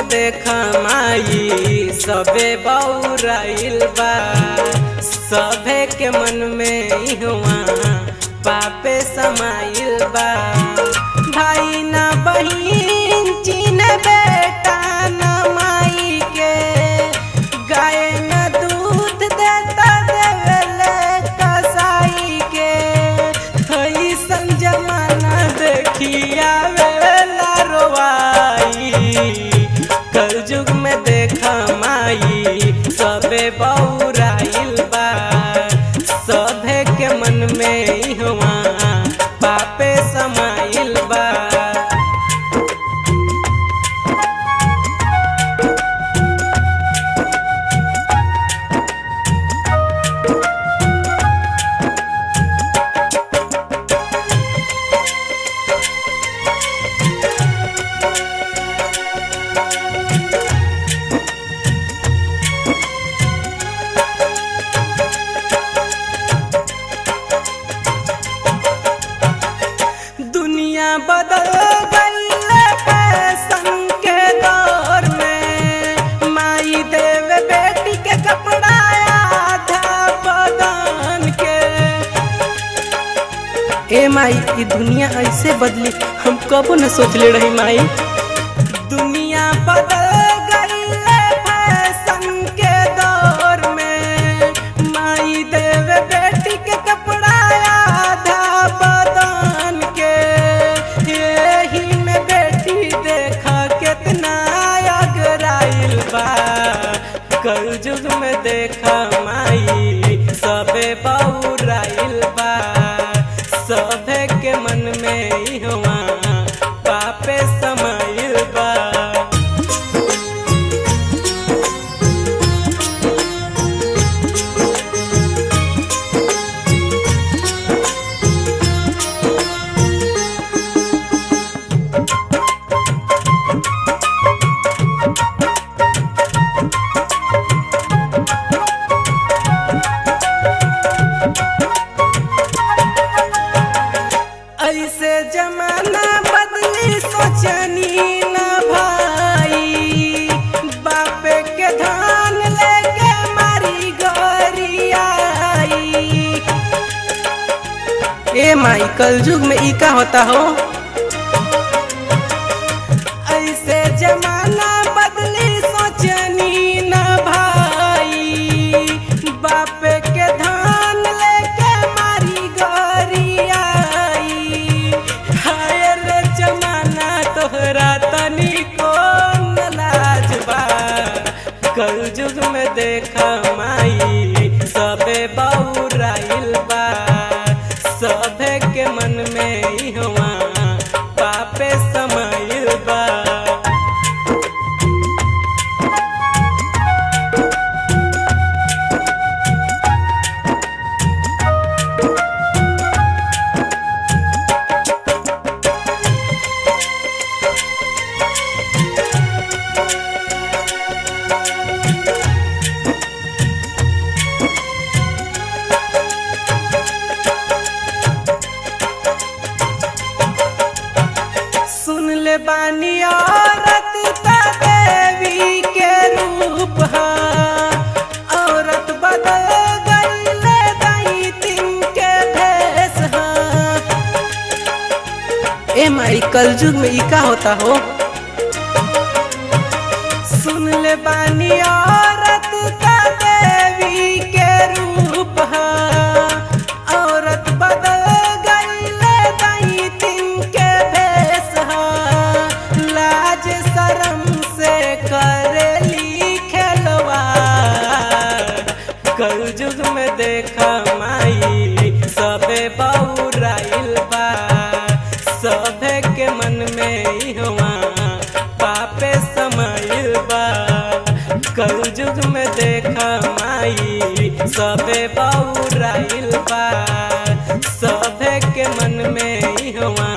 देख माई सबे बौराइल बा सभे के मन में इहवा पापे समाइल बा भाई ना बहिन चीन बेटा न माई के गाय न दूध देता देवले कसाई के ऐसन जमाना देखिया वेला रोवाई कल युग में देख माई सबे बौराइल बा सभे के मन में इहवा पापे समाइल बा दुनिया बदल गई फैशन के दौर में माई देव बेटी के कपड़ा आधा बदन के ए माई ये दुनिया ऐसे बदली हम कबो न सोचले रही माई दुनिया बदल गई फैशन के दौर में माई देव बेटी के कपड़ा आधा बदन के यही में बेटी देखा कितना अगराइल बा कल युग में देखा माई सबे बौराइल बा सभे के मन में इहवा पापे समाइल बा ऐसे जमाना बदली सोचनी न भाई बापे के धान लेके मारी गोरी आई ए माई कल युग में ई का होता हो ऐसे जमाना बदली सोचनी न भाई बापे के धान लेके मारी गोरी आई हाय रे जमाना तोहरा तनिको न लाज बा कल युग में देखा माई सबे बौराइल बा सभे के मन में इहवा पापे समाइल बा सुन ले बानी औरत का देवी के रूप हा औरत बदल गई ले दाई दिन के भेष हा ए माई कल युग में ई का होता हो सुन ले बानी औरत का देवी के रूप हा औरत बदल गई ले दाई दिन के भेष हा लाज शरम से करेली खेलवा कल युग में देखा माई सबे बौराइल बा सभे के मन में इहवा पापे समाइल बा कल युग में देखा माई सबे बौराइल बा सभे के मन में इहवा